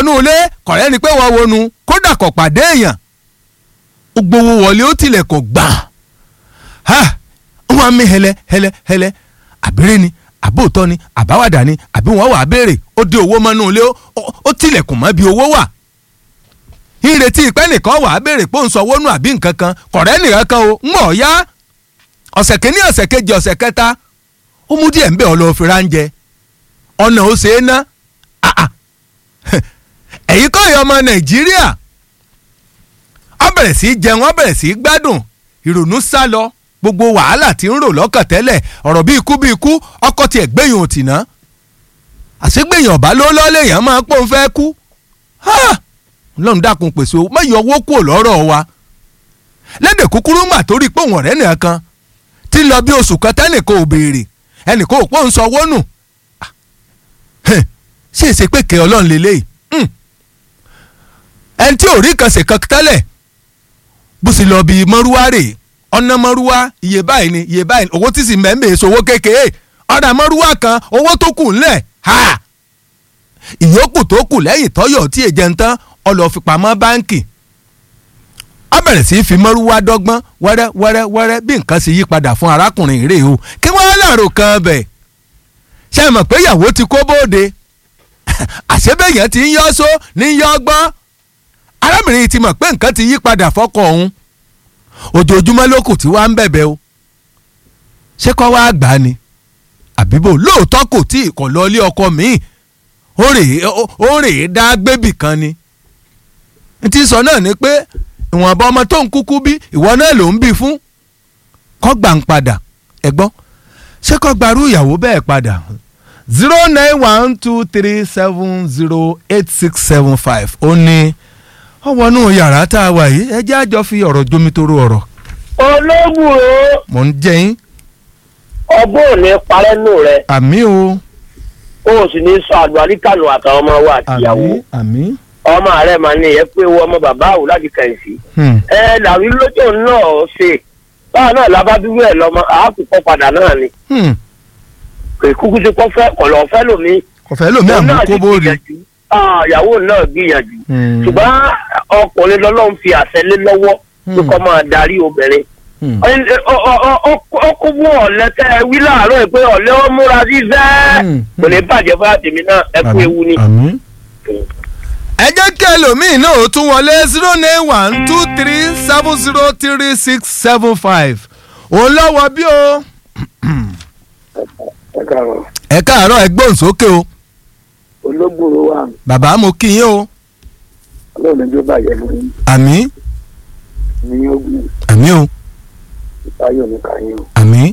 wọnú ilé kọ̀rẹ́ ni pé wọ́n wọnú kódà kò pàdé èèyàn ó gbowó wọlé ó tilẹ̀ kò gbà ha wọ́n á mí hẹlẹ hẹlẹ hẹlẹ àbẹ̀rẹ̀ ni àbóòtọ́ ni àbáwádà ni àbí wọ́n wà á béèrè ó dé owó mọ́nú ilé ó tilẹ̀kùn mọ́ bí owó wà ìrètí ìpẹ́ nìkan wà á béèrè pé ó ń sanwó nù àbí nǹkan kan kọ̀rẹ́ nìkan kan o ń mọ̀ ya ọ̀sẹ̀ kìíní ọ̀sẹ̀ kejì ọ̀sẹ̀ kẹta ó mú díẹ̀ ń bẹ̀ ọ́ lọ́ọ́ fi ránjẹ ọ̀nà ó ṣe é ná ẹ̀yin kọ́ ìyá ọmọ nàìjíríà ó bẹ̀rẹ̀ sí í jẹun ó bẹ̀rẹ̀ sí í gbádùn ìrònú sá lọ gbogbo wàhálà tí ń rò lọ́kàn tẹ́lẹ̀ ọ̀rọ̀ bí ikú bí ikú ọkọ̀ tiẹ̀ gbẹ̀yìn ò tì ná àṣegbẹ̀yìn ọ̀bá ló lọ́ lèèyàn máa pọ́n fẹ́ kú lọ́run dákun pèsè owó mẹ́yìn owó kúrò lọ́rọ̀ wa lédè kúkúrú mà torí pé òun ọ̀rẹ́ nìkan kan tí ń lọ bí oṣù kan tẹ́nìkan ò béèrè ẹnìkan ò pọ́n sanwó nù ṣé èsè pé kẹ́ ọlọ́run lélẹ́yìí ẹni tí ò rí kan ṣe kan tẹ́lẹ̀ bó sì lọ bí mọ́rúwá rèé ọ̀nà mọ́rúwá iye báyìí ni iye báyìí owó tí sì mẹ́mẹ́ èso owó kékeré ọ̀nà mọ́rúwá kan owó tó kù ńlẹ̀ ha ìyókù tó kù lẹ́yìn tọ́yọ̀ tí èjẹ̀ ń tán ọlọ́ fi pamọ́ báǹkì ó bẹ̀rẹ̀ sí í fi mọ́rúwá dọ́gbọ́n wẹ́rẹ́ wẹ́rẹ́ wẹ́rẹ́ bí nǹkan sì yí padà fún arákùnrin rèé o kí wọ́n láàrò kan bẹ̀ ṣe mọ̀ pé ìyàwó ti kó bóde àṣebẹ̀yàn ti ń yọ́ só ní yọ́ gbọ́n arábìnrin ti mọ̀ pé nǹkan ti yí padà fọ́kọ òun ojoojúmọ́ ló kù tí wàá ń bẹ̀bẹ̀ o ṣé kọ́ wàá gbà á ni àbíbò lóòótọ́ kò tí ì kọ̀ lọ ilé ọkọ míì ó rèé dá gbébì kan ni n ti sọ náà ni pé ìwọ̀nba ọmọ tó ń kúkú bí ìwọ náà ló ń bí fún kọ́ gbà ń padà ẹ̀gbọ́n ṣé kọ́ gbarú ìyàwó bẹ́ẹ̀ padà zero nine one two three seven zero eight six seven five ó ní ọwọ́nú yàrá tá a wà yìí ẹ jẹ́ àjọ fi ọ̀rọ̀ jomitoro ọ̀rọ̀. ológun o. mò ń jẹ yín. ọgbọ́n ò ní parẹ́ nù rẹ. àmì o. o ò sì ní sọ àlùbáríkànù àtàwọn ọmọ wa àtìyàwó. àmì àmì. ọmọ rẹ máa ní ẹ pé wọ ọmọ bàbá àwò láti kẹ̀sì. ẹ làwí lójó náà ṣe báwa náà lábádúró ẹ lọmọ àákùkọ padà náà ni. kúkú ti kọ́ fẹ́ kọ̀lọ́ fẹ́ lómi. kọ̀fẹ́ lómi àmúkó bóde ìyàwó náà gbìyànjú ṣùgbọ́n ọkùnrin lọ́lọ́run fi àṣẹ lé lọ́wọ́ tó kọ́ máa darí obìnrin. ọkọ mú ọ̀lẹ́ tẹ́ ẹ wí láàárọ̀ ẹ pé ọ̀lẹ́ ó múra sí sẹ́ kò ní bàjẹ́ fún àtẹ̀mí náà ẹ kú ewu ni. ẹ jẹ́ kí ẹlòmíín náà ó tún wọlé zero nine one two three seven zero three six seven five òun lọ́wọ́ bí o. ẹ káàárọ̀ ẹ gbóhùn sókè o ológbòrò wa. bàbá mo kí yín o. ọlọ́run ẹjọ́ bàjẹ́ fún yín. àmì. ní ogun. àmì o. ìtayọ̀ ní kàyín o. àmì.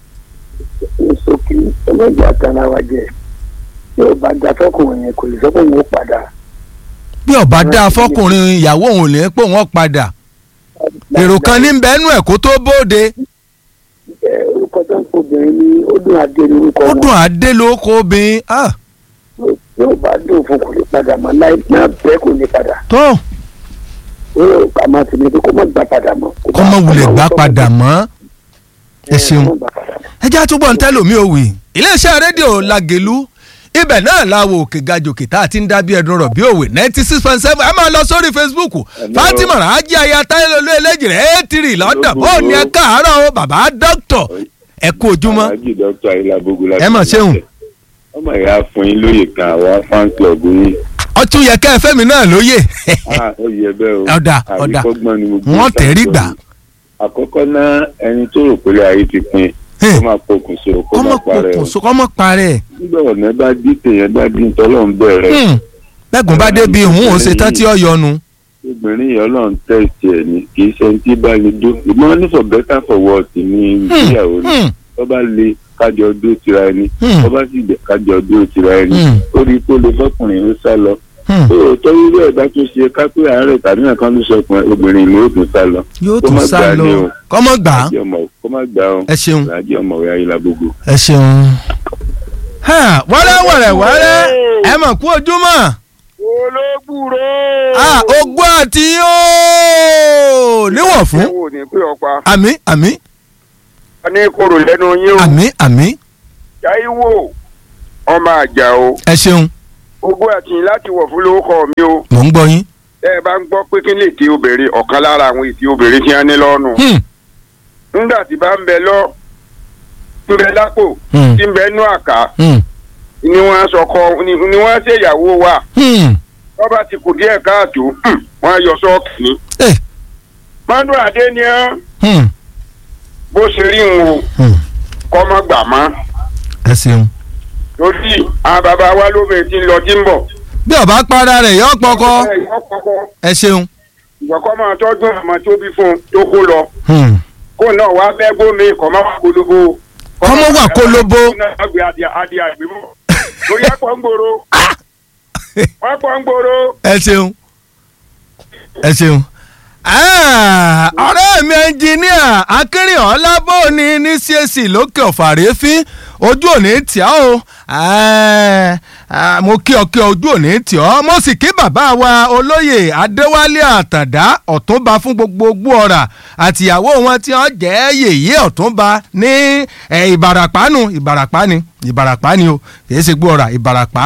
ní sókè ọlọ́jà tara wa jẹ yóò bá da fọkùnrin yẹn kò lè sọ pé òun ó padà. bí ọba dá fọkùnrin ìyàwó òun lè pé òun padà èrò kan ní bẹ́ẹ̀nù ẹ̀ kó tó bóde. orúkọ tó ń kó obìnrin ní ó dùn adé ní orúkọ ó wọn. dùn adé ló kó obìnrin. ah yóò bá dùn fún kò lè padà mọ́ láì náà bẹ́ẹ̀ kò lè padà. tó yóò kà máa ti ní pé kó má gbà padà mọ́. kọ́ mọ̀ wulẹ̀ gbá padà mọ́ ẹ ṣeun ẹ jẹ́ àtúbọ̀ ń tẹ́lò mi ò wì. iléeṣẹ́ rédíò lagelu ibẹ̀ náà la wo òkè gajòkè tá a ti ń dábí ẹdun rọ̀ bí òwe ninety six point seven ẹ máa lọ sórí facebook fatima raji aya táyélólú eléjì rẹ̀ eighty lọ́dọ̀ ó ní ẹ káàárọ̀ o bàbá dókítọ̀ ẹ kú ojúmọ́ alájì dókítà ayélujábógún láti ẹ mọ̀ ṣeun ọmọ ìyá fún yín lóye kan àwa fan club yín. ọtún yẹ kẹ́ ẹ fẹ́mi náà lóye Ah, ó yẹ bẹ́ẹ̀ o Ọ̀dà, ọ̀dà. àríkọ́gbọ́n ni mo gbé wọ́n tẹ̀rí ìtàn gbà sọ yìí. àkọ́kọ́ náà ẹni tó rò pé ayé ti pin kó máa pokùnso kó kọ́mọ máa parẹ́ o kòkòso kọ́mọ parẹ́ nígbà ọ̀nà bá dí tèèyàn bá dín tọ́lọ́run bẹ̀rẹ̀ Hmm. bẹ́gùn bá débi ìhun òun ṣetán tí ó yọnu. obìnrin yìí ọlọ́run tẹ̀sí ẹ̀ ní kì í ṣe ẹni tí bá ní dó ìmọ̀ ní for better for worse ní ìgbéyàwó ni Hmm. tó bá le kájọ dó tira ẹni Hmm. tó bá sì jẹ kájọ dó tira ẹni Hmm. ó rí i pé ó lè fọkùnrin ó sá lọ Hmm. torí irú ẹ̀dá tó ṣe kápẹ́ àárẹ̀ tàbí nǹkan ló sọ pé obìnrin ló tún sá lọ. yóò Kó tún má sá gbà lọ ní o. kọ́mọ gbà á Láàjì ọmọ kó má gbà ó. ẹ ṣeun Láàjì ọmọ ìyá yìí la gbogbo. ẹ ṣeun. Ha, wẹ́rẹ́ wẹ̀rẹ̀ wẹ́rẹ́ ẹ mọ̀ kú ojúmọ́ olóògbúrò. Ah, ogún àti yóò níwọ̀n fún wò ní pé ọ̀pá. àmì àmì a ní koro lẹ́nu yín o. àmì àmì Táíwò ọmọ àjà o. ẹ ṣeun ogún àtìyìn láti wọ̀ fún lórúkọ mi o mò ń gbọ́ yín. ẹ bá ń gbọ́ pé kí lè ti obìnrin ọ̀kan lára àwọn ètí obìnrin tí wọ́n ní lọ́rùn Hmm, nígbà tí bá ń bẹ lọ ń bẹ lápò Hmm. tí ń bẹ nú àká hmm, ni wọ́n sọkọ ni ni wọ́n ṣèyàwó wa hmm. wọ́n bá ti kù díẹ̀ káàtó hmm, wọ́n yọ sọ́ọ̀kì ni. Eh, mọ́dún adé ni ẹ́ hmm, bó ṣe rí ń wo hmm. kọ́mọ gbà mọ́ ẹ ṣeun. lórí àwọn bàbá wa lóbìnrin tí ń lọ tí ń bọ̀. bí ọba para rẹ̀ yọ pọkọ ẹ yọ kọ́kọ́ ẹ ṣeun. ìgbà kọ́ máa tọ́jú àmọ́ tó bí fún un tó kó lọ Hmm. kó náà wá bẹ́ gómi kọ́ máa wà kólóbó. Kọ́mọ wà kólóbó. agbe adìẹ adìẹ àgbẹ̀mọ́ lórí àpọ̀ ń gbòòrò wọ́n pọ̀ ń gbòòrò. ẹ ṣeun ẹ ṣeun. Ah, ọ̀rẹ́ mi ẹnjìníà akínrìnọ́lá bóni ní csc lókè ọ̀fàrẹ́fín ojú òní tì ọ́ o Ah, ah, mo kí ọ kí ọ ojú òní tì ọ́ mo sì kí bàbá wa olóyè adéwálé àtàndá ọ̀túnba fún gbogbo ogbó ọ̀rà àtìyàwó wọn tí wọ́n jẹ́ yèyé ọ̀túnba ní eh, ìbàràpá nù ìbàràpá ni ìbàràpá ni o kì í ṣe gbó ọ̀rà ìbàràpá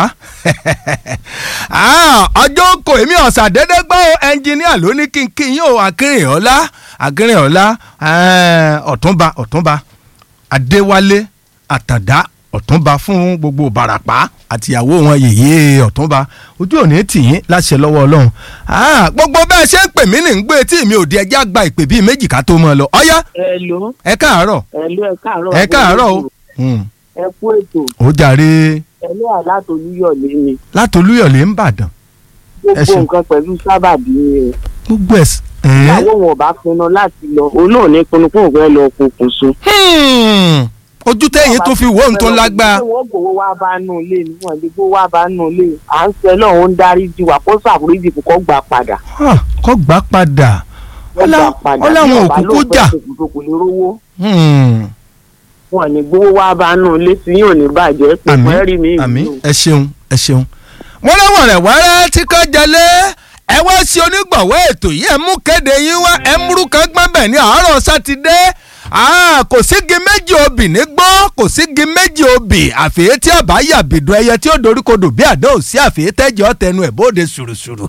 Ah, ọjọ́ kò èmi ọ̀sà dédé gbọ́ o ẹnjìníà ló ní kí n kí yín o akínrìnọ́lá akínrìnọ́lá eh, ọ̀túnba ọ̀túnba adéwálé àtàndá ọ̀túnba fún gbogbo ìbàràpá àtìyàwó wọn yèyé ọ̀túnba ojú òní tì yín láṣẹ lọ́wọ́ ọlọ́run Ah, gbogbo bẹ́ẹ̀ ṣe ń pè mí ní ń gbé tí mi ò di ẹjẹ́ àgbà ìpè bíi méjì ká tó mọ́ ọ lọ ọ̀yá Hello, ẹ káàárọ̀ hello, ẹ káàárọ̀. ẹ káàárọ̀ o Hmm, Ẹ kú ètò. ó jàre Ẹlẹ́ àlátolúyọ̀lé ni. látolúyọ̀lé ń bàdàn Ẹ Gbogbo ṣeun. nǹkan pẹ̀lú sábàbí ni o. gbogbo ẹ̀ s- ẹ̀ Ìyàwó wọn ò bá pinnu láti lọ. Òun náà ní pinnu fún òun fẹ́ lọ pokùnso. Hmm, ojú tẹ́yìn tó fi wò ń tó lágbá Ṣé wọ́n gbowó wá bá nù ilé ni wọ́n lè gbowó wá bá nù ilé. À ń sẹ́ lọ́hùn ó ń dárí jì wá kó ṣàforíjì kó kọ́ gbà padà. kọ́ gbà padà Wọ́n Ọlá- gbà padà. ọláwọn Bí ọba òkúkú lóun fẹ́ jà. pokùnso kò ní rówó. Hmm, Wọ́n ní gbowó wá bá nù ilé tí yóò ní bàjẹ́ pé àmín fẹ́ rí mi àmín ìlú. ẹ ṣeun ẹ ṣeun. wọ́n láwọn rẹ̀ wẹ́rẹ́ tí kò jalè ẹ wá sí onígbọ̀wọ́ ètò yìí ẹ mú kéde yín wá ẹ múrú kan gbọ́n bẹ̀ ní àárọ̀ sátidé Ah, kò sígi méjì obì ní gbọ́ kò sígi méjì obì àfẹ́yẹ́ tí àbá yàbìdùn ẹyẹ tí ó doríkodò bí àdó òsí àfẹ́yẹ́ tẹ́jọ́ tẹnu ẹ̀ bóde sùrùsùrù.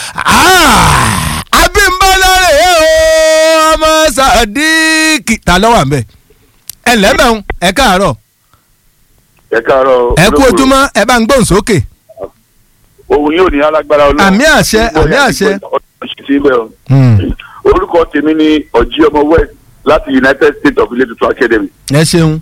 Ah, Abímbọ́lá rèé o ọmọ Sàdíkì ta ló wà ń bẹ̀ ẹ lẹ́bẹ̀ẹ́ ẹ káàárọ̀ ẹ káàárọ̀ ẹ kú ojúmọ́ ẹ bá ń gbóhùn sókè. òun yóò ní alágbára ọlọ́run àmì àṣẹ àmì àṣẹ. Hmm, orúkọ tèmi ni ọjí ọmọ west láti united states of ilé tuntun academy. ẹ ṣeun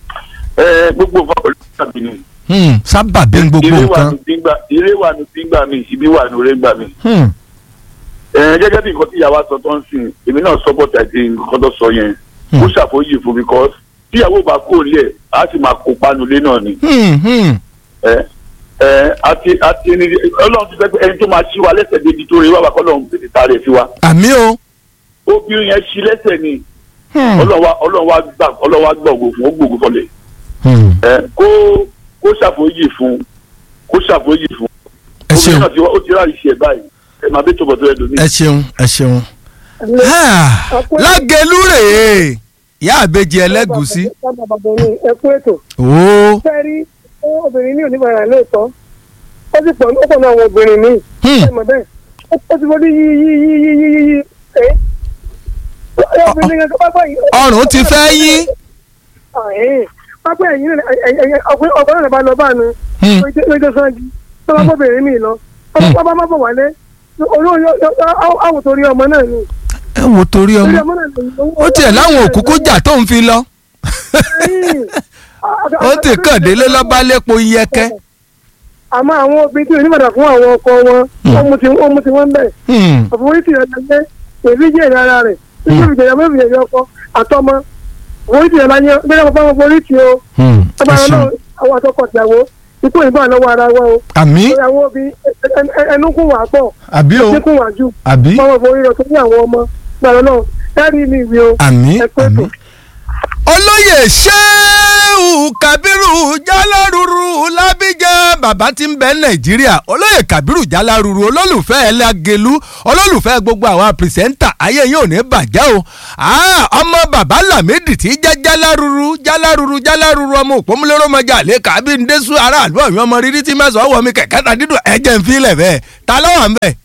ẹ gbogbo nǹkan pẹ̀lú tàbí ni. Hmm, sábà bí n gbogbo ire wà nǹkan. ní gbígbà ire wà ní gbígbà mi ibi wà ní oore gbà mi. Hmm, ẹ gẹ́gẹ́ bí nǹkan tí ìyàwó sọ tó ń sìn èmi náà support àti nǹkan tó sọ yẹn Hmm. ó ṣàfòyì fún because tí ìyàwó bá kó lẹ̀ á sì máa kó panulé náà ni. hmm, hmm. ẹ ẹ àti àti ẹni ọlọ́run ti fẹ́ pé ẹni tó máa ṣí wa lẹ́sẹ̀ débi tó rí wà wá kọ́ lọ́run tètè ta rẹ̀ sí wa. àmì o. obìnrin yẹn ṣí lẹ́sẹ̀ ni Hmm, ọlọ́run wa ọlọ́run wa gbà ọlọ́run wa gbà ògùn fún ó gbòògùn fọlẹ̀ hmm. ẹ kó kó ṣàfòyì fún kó ṣàfòyì fún ẹ obìnrin ṣeun náà ti wá ó ti ráàyè ṣe ẹ̀ báyìí ẹ máa bẹ́ tó bọ̀ tó ẹ lómi. ẹ ṣeun ẹ ṣeun. Ah, lágẹ̀lú rèé ìyá àbejì ẹlẹ́gùsí. ẹ kú ètò ooo. fẹ́ rí obìnrin ní oníbàárà lóòótọ́ ó sì pọ̀ ó pọ̀ náà àwọn obìnrin míì Hmm, ẹ mọ̀ bẹ́ẹ̀ ó- ó ti fọdí yí yí yí yí yí yí yí ẹ́ obìnrin kan pápá yìí. ọrùn ti fẹ́ yín. ẹ̀yìn pápá ẹ̀yìn náà ọkùnrin náà bá lọ bá nu Hmm, lójó sanji tó bá bọ́bìnrin míì lọ ọba má bọ̀ wálé olóyún àwọn torí ọmọ náà ni ẹ wo torí torí ọmọ ọmọ náà ni. ó tiẹ̀ láwọn òkúkú jà tó ń fi lọ ó ti kàn délé lọ́ba lépo iyẹ̀kẹ́. àmọ́ àwọn obìnrin tí oníbàdàn fún àwọn ọkọ wọn ó mú ti ó mú ti wọ́n bẹ̀ Hmm, àforíjì rẹ̀ lẹ́gbẹ́ pẹ̀lú ìjẹ́ ìrara rẹ̀ nígbà ìjẹ̀yà mẹ́fì ìjẹ̀yà ọkọ àtọmọ àforíjì rẹ̀ láyé gbẹ́dẹ́ bàbá wọn foríjì o hmm, ọba ẹ rẹ̀ náà ṣeun. àwọn àtọkọ ìyàwó ikú ìbọn lọ́wọ́ ara wa o àmì ìyàwó bí ẹnu kún wà pọ̀ àbí o ẹnu kún wà jù àbí báwọn forí rẹ̀ tó ní àwọn ọmọ gbàrọ̀ náà ẹ̀rí mi ìwé o àmì ẹ pé àmì. tó. olóyè ṣéun Ṣéhù Kábírù Jálárúrú Lábíjà bàbá tí ń bẹ Nàìjíríà olóyè Kábírù Jálárúrú olólùfẹ́ ẹlẹ́gẹ̀lú olólùfẹ́ gbogbo àwọn pìrìsẹ́ńtà ayé yóò ní bàjẹ́ o ọmọ bàbá Lámìdí tí jẹ́ Jálárúrú Jálárúrú Jálárúrú ọmọ òpómúlérò mọ́jà lè kábí ń désù aráàlú ọ̀yọ́ ọmọ rírí tí mẹ́sàn-án wọ̀ mí kẹ̀kẹ́ ta dídùn ẹ̀jẹ̀ ń filẹ̀ bẹ́ẹ̀ ta lọ́wọ́ ń bẹ̀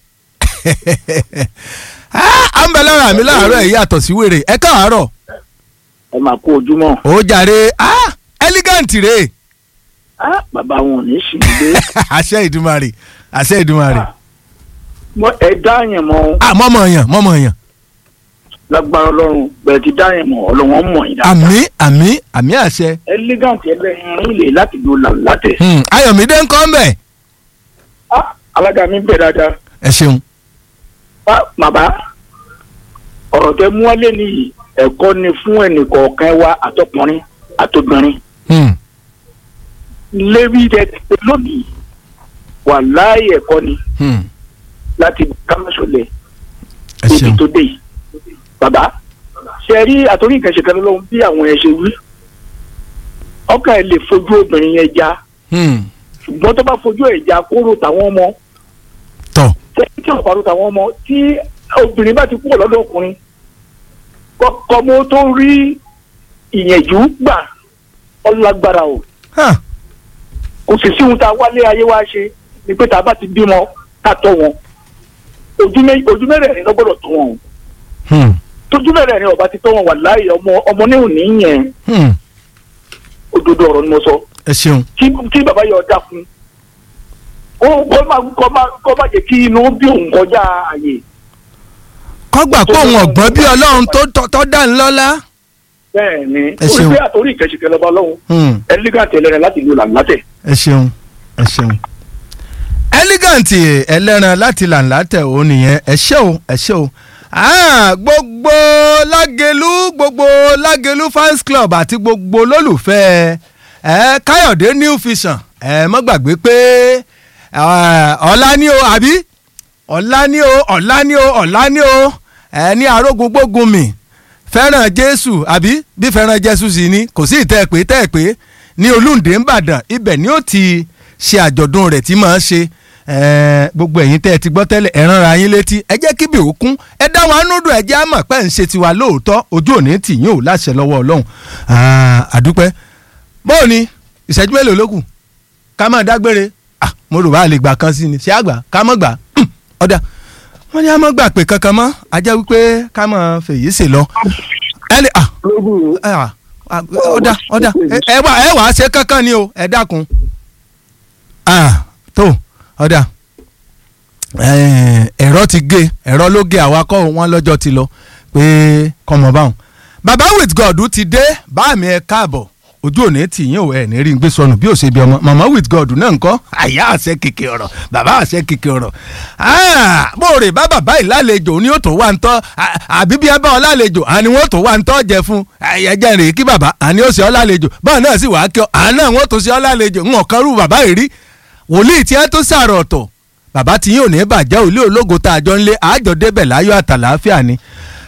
à ń bẹ lára mi láàárọ̀ ẹ̀ yàtọ̀ sí wèrè ẹ káàárọ̀ ẹ máa kó ojúmọ́. ó jàre ah elegant rè ah bàbá wọn ò ní sì í gbé. àṣẹ ìdúmarè àṣẹ ìdúmarè Mọ ẹ dá yẹn mọ ah mọ́mọ́ yàn mọ́mọ́ yàn lágbára ọlọ́run bẹ̀rẹ̀ ti dá yẹn mọ ọlọ́wọ́n mọ̀ yín dáadáa. àmì àmì àmì àṣẹ elegant ẹlẹ́yin ilé láti lo làlátẹ̀. Hmm, ayọ̀mídé ń kọ́ ń bẹ̀ ah alága mi bẹ̀ dáadáa. ẹ ṣeun ah bàbá ọ̀rọ̀ tẹ mú wálé nìyí ẹ̀kọ́ ni fún ẹnìkọ̀ọ̀kan wa àtọkùnrin àtobìnrin. Hmm, lébi tẹ tẹ lónìí wà láàyè ẹ̀kọ́ ni hmm, láti kámẹ́sọ̀lẹ̀ ẹ ibi ṣeun tó dé yìí. bàbá ṣe rí àtòrí nǹkan ṣe kan lọ́wọ́ bí àwọn ẹ̀ ṣe wí ọkàn ẹ̀ lè fojú obìnrin yẹn já Hmm, ṣùgbọ́n tó bá fojú ẹ̀ já kóró tàwọn ọmọ tọ̀ tẹ́lẹ̀ tí ọ̀pá ro tàwọn ọmọ tí obìnrin bá ti kúrò lọ́dọ̀ ọkùnrin kọ́mọ tó rí ìyẹ̀jú gbà ọlágbára o hàn, kò sì sí ohun tá a wálé ayé wá ṣe ni pé tá a bá ti bímọ ká tọ́ wọn ojú mé- ojú mẹ́rẹ̀ẹ̀rin ló gbọ́dọ̀ tọ́ wọn o hmm, tójú mẹ́rẹ̀ẹ̀rin ọba ti tọ́ wọn wà láàyè ọmọ ọmọ ní òní yẹn hmm, òdodo ọ̀rọ̀ ni mo sọ ẹ ṣeun kí kí bàbá yọ ọjà fún ó kọ́ máa kọ́ máa kọ́ máa jẹ́ kí inú bí òun kọjá àyè kọ́gbà pé òun ọ̀gbọ́n bí ọlọ́run tó tọ́- tọ́ dá ń lọ́lá bẹ́ẹ̀ ni Ẹ orí ṣeun. pé àtòrí ìkẹ́sìkẹ́ lọ́ba ọlọ́run Hmm, ẹlẹ́gàtì ẹlẹ́rìn láti lu làǹlátẹ̀ ẹ ṣeun ẹ ṣeun elegant ẹlẹ́ran láti làǹlàtẹ̀ òun nìyẹn ẹ ṣé o ẹ ṣé o Ah, gbogbo lágẹ̀lú gbogbo lágẹ̀lú fans club àti gbogbo olólùfẹ́ ẹ káyọ̀dé new vision ẹ mọ́ gbàgbé pé ẹ, ọ̀la ni o àbí ọ̀la ni o ọ̀la ni o ọ̀la ni o ẹ ní arógun gbógun mi fẹ́ràn jésù àbí bí fẹ́ràn jésù sì ni kò sí ìtẹ́ pé tẹ́ pé ní olúǹde ńbàdàn ibẹ̀ ni ó ti ṣe àjọ̀dún rẹ̀ tí máa ń ṣe ẹ̀ẹ́, gbogbo ẹ̀yin tẹ́ ẹ ti gbọ́ tẹ́lẹ̀ ẹ ránra yín létí ẹ jẹ́ kíbi òkun ẹ dá wa nùdù ẹ jẹ́ àmọ̀ pé ń ṣe tiwa lóòótọ́ ojú òní tì yín ò láṣẹ lọ́wọ́ ọlọ́run Ah, àdúpẹ́ bóò ni ìṣẹ́jú mélòó ló kù ká máa dágbére Ah, mo rò wá lè gbà kan sí ni ṣé àgbà ká mọ̀ gbà Hmm, ọ̀dà wọ́n ní a mọ̀ gbà pé kankan mọ́ a jẹ́ wípé ká mọ̀ fèyí sè lọ ẹ lè ah ah, ah, ọ̀dà ọ̀dà ẹ- ẹ wà ẹ wà á ṣe kankan ni o ẹ dákun ah tó ọ̀dà eh, ẹ̀rọ ti gé ẹ̀rọ ló gé àwakọ̀ wọn lọ́jọ́ ti lọ pé kọ́mọ báwọn baba with god ti dé báàmì ẹ káàbọ̀ ojú òní tì yín ò ẹ̀ ní rí n gbé sọnù bí ó ṣe bí ọmọ mama with god náà ń kọ́ àyà àṣẹ kìkì ọ̀rọ̀ bàbá àṣẹ kìkì ọ̀rọ̀ Ah, bóòrè bá bàbá yìí lálejò ní ó tó wà ń tọ́ à- àbí bí ẹ bá ọ lálejò àní wọ́n tó wà ń tọ́ jẹ fún ẹ̀yẹ́jẹ́ rèé kí bàbá àní ó ṣe ọ lálejò báwọn náà sì wàá kí ọ àná wọ́n tó ṣe ọ lálejò ń ọ̀kan rú bàbá yìí rí wòlíì tí ẹ tó sàrọ̀ ọ̀tọ̀ bàbá tí yín ò ní bàjẹ́ òlé ológo tá a jọ ń lé àjọ débẹ̀ láyọ̀ àtàlàáfíà ni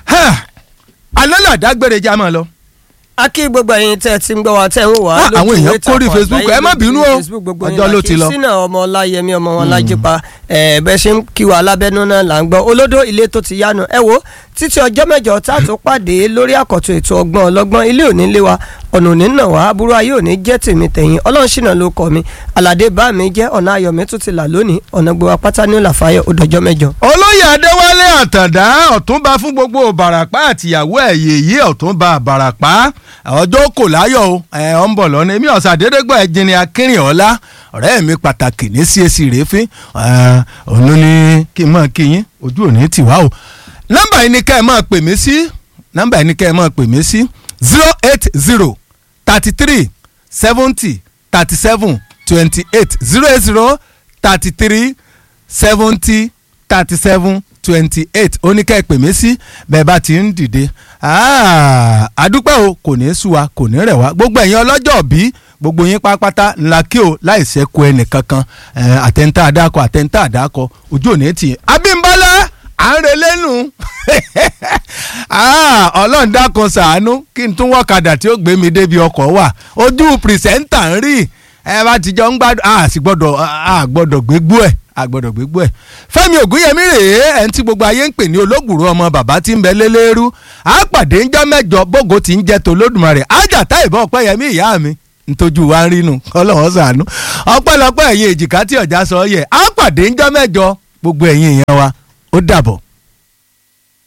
alọ́lá dágbére já máa lọ. a kí gbogbo ẹ̀yin tẹ́ ẹ ti ń gbọ́ wa tẹ́ ń wò wá Ah, àwọn èèyàn ìtàkùn kórìí Facebook, àgbáyé ẹ má lórí bínú o. Facebook, gbogbo Ọjọ́ yín ló la ti kí. lọ. sínú ọmọ ọláyẹmí ọmọ wọn lájípa ẹ bẹ́ẹ̀ ṣe ń kí wa lábẹ́nú náà là ń gbọ́ olódó ilé tó ti yánu ẹ wo títí ọjọ́ mẹ́jọ tá a tó pàdé lórí àkọ́tún ètò ọgbọ́n ọlọ́gbọ́n ilé òní lé wa ọ̀nà òní nà wá aburú ayé òní jẹ́ tèmi tẹ̀yìn ọlọ́run ṣìnà ló kọ́ mi aládé bá mi jẹ́ ọ̀nà ayọ̀ mi tún ti là lónìí ọ̀nà gbogbo apáta ní òlàfàyọ̀ ó dọjọ́ mẹ́jọ. olóyè adéwálé àtàndá ọ̀túnba fún gbogbo ìbàràpá àtìyàwó ẹ̀ yèyí ọ̀túnba ìbàràpá ọjọ́ kò láyọ̀ o ẹ̀ ọ̀ ń bọ̀ lọ́nà èmi ọ̀sà dédégbà ẹ̀jìnì akínrin ọ̀la ọ̀rẹ́ mi pàtàkì ní CAC rèéfín òun ló ní kí n máa kí yín ojú òní tì wá o nọ́mbà yìí ni ká ẹ máa pè mí sí nọ́mbà yìí ni ká ẹ máa pè mí sí zero eight zero thirty three seventy thirty seven twenty eight zero eight zero thirty three seventy thirty seven twenty eight ó ní ká ẹ pè mí sí bẹ́ẹ̀ bá ti ń dìde Ah, àdúpẹ́ o kò ní í sú wa kò ní rẹ̀ wá gbogbo ẹ̀yin ọlọ́jọ́ bí gbogbo yín pátápátá ńlá kí o láì ṣẹ́kù ẹnìkankan Eh, àtẹ̀ntà àdákọ àtẹ̀ntà àdákọ ojú òní tì í. Abímbọ́lá à ń relé nù Ah, ọlọ́run dákun ṣàánú kí n tún wọ́kadà tí ó gbé mi débi ọkọ̀ wà ojú pìrìsẹ́ńtà ń rí ẹ bá ti jọ ń gbádùn a sì gbọ́dọ̀ a gbọ́dọ̀ gbégbó ẹ̀ a gbọ́dọ̀ gbégbó ẹ̀ Fẹ́mi Ògúnyẹmí rèé ẹ̀ ń tí gbogbo ayé ń pè ní olóògùrú ọmọ bàbá tí ń bẹ lélẹ́rú a pàdé ńjọ́ mẹ́jọ bógo tí ń jẹ́ tolódùmarè ájàtá ìbọn ọ̀pẹ́yẹmí ìyá mi ntójú wa ń rínu kọ́lọ́wọ́ ṣàánú ọpẹ́lọpẹ́ ẹ̀yin èjìká tí ọ̀já sọ yẹ a pàdé ńjọ́ mẹ́jọ gbogbo ẹ̀yin èèyàn wa ó dàbọ̀.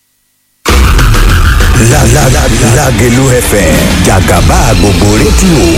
Lágẹ̀lú FM jàgàbá gbogbo rédíò